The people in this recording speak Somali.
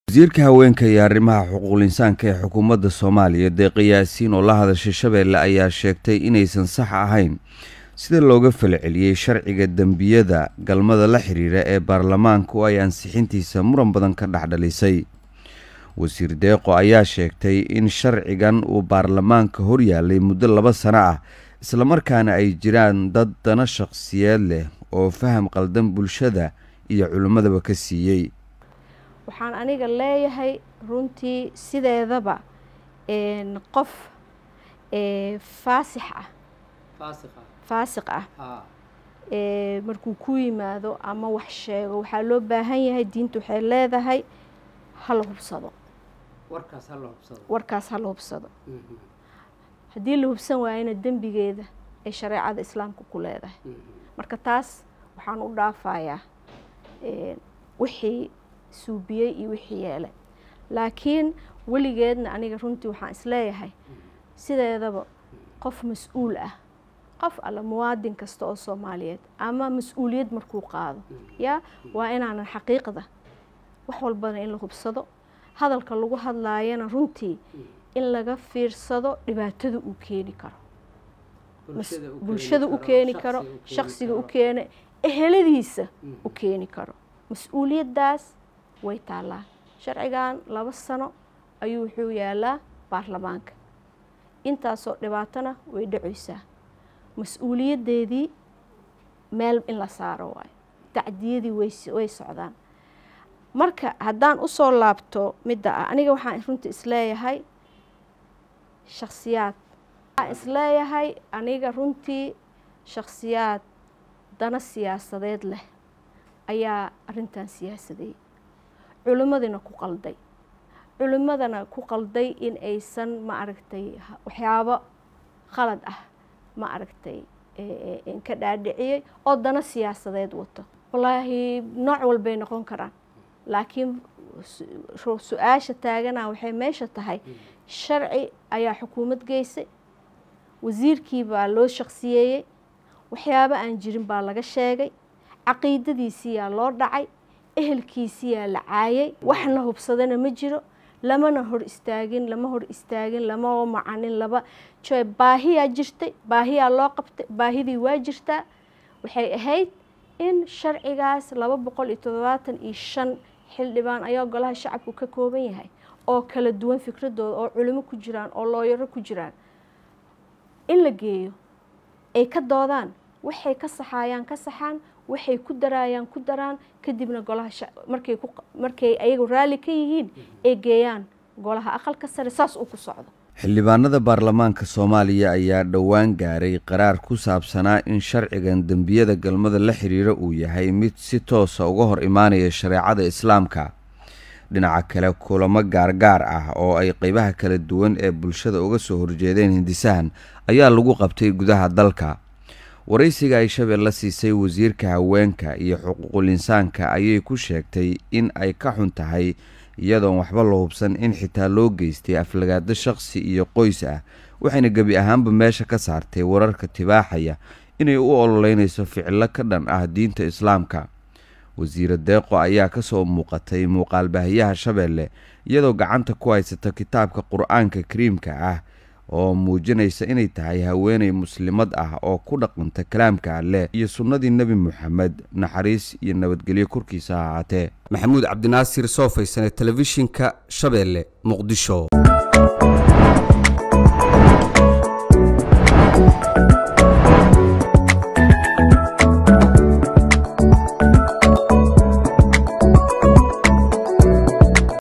wasiirka haweenka iyo arrimaha xuquuqul insaanka ee xukuumadda soomaaliya deeqa yaasiin oo la hadashay shabeelle ayaa sheegtay inaysan sax ahayn sida looga falceliyey sharciga dembiyada galmada la xiriira ee baarlamaanku ay ansixintiisa muran badan ka dhexdhalisay wasiir deeqo ayaa sheegtay in sharcigan uu baarlamaanka horyaalay muddo laba sano ah islamarkaana ay jiraan dad dana shaqsiyeed leh oo faham qaldan bulshada iyo culimmadaba ka siiyey waxaan aniga leeyahay runtii sideedaba qof faasix ah faasiq ah markuu ku yimaado ama wax sheego waxaa loo baahan yahay diinta waxay leedahay hala hubsado warkaas hala hubsado haddii la hubsan waayana dembigeeda ay shareecada islaamka ku leedahay marka taas waxaan u dhaafayaa wixii suubiyey iyo wixii yeelay laakiin weligeedna aniga runtii waxaan isleeyahay sideedaba qof mas-uul ah qof alla muwaadin kasta oo soomaaliyeed ama mas-uuliyad markuu qaado yaa waa inaanan xaqiiqda wax walbana in la hubsado hadalka lagu hadlaayana runtii in laga fiirsado dhibaatada uu keeni karo bulshada u keeni karo shaqsiga u keena eheladiisa u keeni karo mas-uuliyaddaas way taallaa sharcigan laba sano ayuu wuxuu yaalaa baarlamaanka intaasoo dhibaatona way dhacaysaa mas-uuliyaddeedii meel in la saaro waayo tacdiyadii way socdaan marka haddaan usoo laabto midda ah aniga waxaan runta isleeyahay shaksiyaad waxaan isleeyahay aniga runtii shaksiyaad dana siyaasadeed leh ayaa arrintan siyaasadeeyey culimmadina ku qalday culimmadana ku qalday in aysan ma aragtay waxyaabo khalad ah ma aragtay ka dhaadhiciyey oo dana siyaasadeed wato wallaahi nooc walbay noqon karaan laakiin su-aasha taagana waxay meesha tahay sharci ayaa xukuumad geysay wasiirkii baa loo shaqsiyeeyey waxyaabo aan jirin baa laga sheegay caqiidadiisiyaa loo dhacay ehelkiisiyaa la caayay waxna hubsadana ma jiro lamana hor istaagin lama hor istaagin lama macanin laba joy baahiyaa jirtay baahiyaa loo qabtay baahidii waa jirtaa waxay ahayd in sharcigaas laba boqol iyo toddobaatan iyo shan xildhibaan ayaa golaha shacabku ka kooban yahay oo kala duwan fikradooda oo culimo ku jiraan oo looyaro ku jiraan in la geeyo ay ka doodaan waxay ka saxaayaan ka saxaan waxay ku daraayaan ku daraan kadibna golaha markay markay ayagu raalli ka yihiin ay geeyaan golaha aqalka sare saas uu ku socdo xildhibaanada baarlamaanka soomaaliya ayaa dhowaan gaaray qaraar ku saabsanaa in sharcigan dembiyada galmada la xiriira uu yahay mid si toosa uga hor imaanaya shareecada islaamka dhinaca kale kulamo gaargaar ah oo ay qeybaha kala duwan ee bulshada uga soo horjeedeen hindisahan ayaa lagu qabtay gudaha dalka waraysiga ay shabeelle siisay wasiirka haweenka iyo xuquuqul insaanka ayay ku sheegtay in ay ka xun tahay iyadoon waxba la hubsan in xitaa loo geystay aflagaado shaqsi iyo qoys ah waxayna gebi ahaanba meesha ka saartay wararka tibaaxaya inay u ololeynayso ficilo ka dhan ah diinta islaamka wasiire deeqo ayaa kasoo muuqatay muuqaalbaahiyaha shabeelle iyadoo gacanta ku haysata kitaabka qur-aanka kariimka ah oo muujinaysa inay tahay haweeney muslimad ah oo ku dhaqanta kalaamka alleh iyo sunnadii nebi moxamed naxariis iyo nabadgelyo korkiisa ha ahaatee maxamuud cabdinaasir soo faysane telefishinka shabeelle muqdisho